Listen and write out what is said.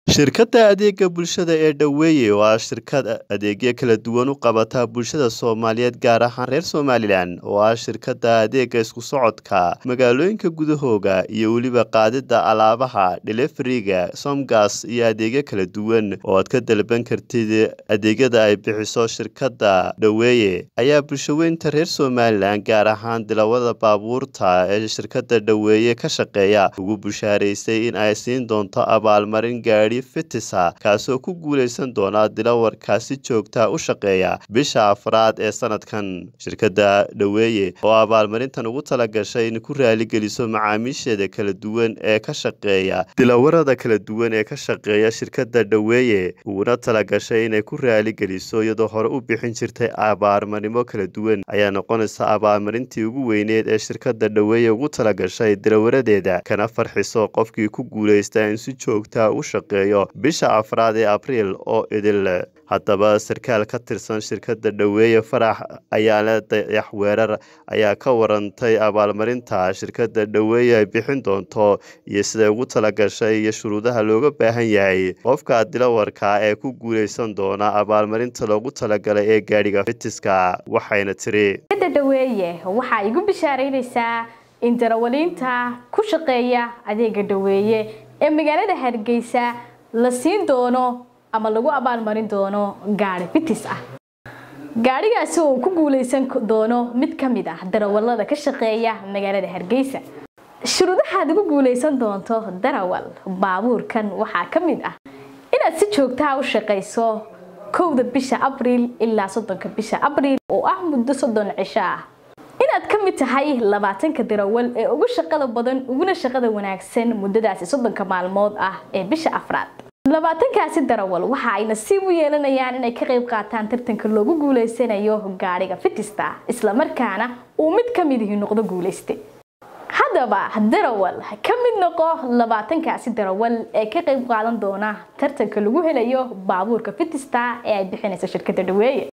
Shirkadda Adeegga Bulshada ee Dhoweeye waa shirkad adeegyo kala duwan u qabata bulshada Soomaaliyeed gaar ahaan reer Somalilan oo ah shirkadda adeegga isku socodka magaalooyinka gudahooda iyo weliba qaadida alaabaha delivery-ga Somgas iyo adeegyo kala duwan oo aad ka dalban kartid adeegyada ay bixiso shirkadda Dhoweeye ayaa bulshaweynta reer Somalilan gaar ahaan dilawada baabuurta ee shirkadda Dhoweeye ka shaqeeya ugu bushaaraysay in ay siin doonto abaalmarin gaadhi fitisa kaasoo ku guuleysan doona dilawarka si joogta u shaqeeya bisha afraad ee sanadkan shirkadda Dhoweeye oo abaalmarintan ugu talagashay in ku raaligeliso macaamiisheeda kala duwan ee ka shaqeeya dilawarada kala duwan ee ka shaqeeya shirkadda Dhoweeye uguna talagashay inay ku raaligeliso iyadoo hore u bixin jirtay abaalmarimo kala duwan ayaa noqonaysa abaalmarintii ugu weyneed ee shirkadda Dhoweeye ugu talagashay dilawaradeeda kana farxiso qofkii ku guuleysta in si joogta u shaqeeyo bisha afraad ee abriil oo idil haddaba sarkaal ka tirsan shirkadda Dhoweeye Farax ayaale dayax weerar ayaa ka warantay abaalmarinta shirkadda Dhoweeye ay bixin doonto iyo siday ugu talagashay iyo shuruudaha looga baahan yahay qofka dilawarka ee ku guuleysan doona abaalmarinta loogu talagalay ee gaadhiga fitiska waxayna tiri Dhoweeye waxa igu bishaaraynaysaa in darawaliinta ku shaqeeya adeegga Dhoweeye ee magaalada Hargeysa la siin doono ama lagu abaalmarin doono gaari fitis ah gaarigaasi oo ku guuleysan doono mid ka mid ah darawalada ka shaqeeya magaalada Hargeysa shuruudaha aad ugu guuleysan doonto darawal baabuurkan waxaa ka mid ah inaad si joogta ah u shaqeyso kowda bisha abriil ilaa soddonka bisha abriil oo ah muddo soddon cisho ah inaad ka mid tahay labaatanka darawal ee ugu shaqada badan uguna shaqada wanaagsan muddadaasi soddonka maalmood ah ee bisha afraad labaatankaasi darawal waxa ay nasiib u yeelanayaan inay ka qayb qaataan tartanka loogu guuleysanayo gaadhiga fitista islamarkaana uu mid ka mid ihi noqdo guuleyste haddaba darawal ka mid noqo labaatankaasi darawal ee ka qayb qaadan doona tartanka lagu helayo baabuurka fitista ee ay bixinayso shirkadda Dhoweeye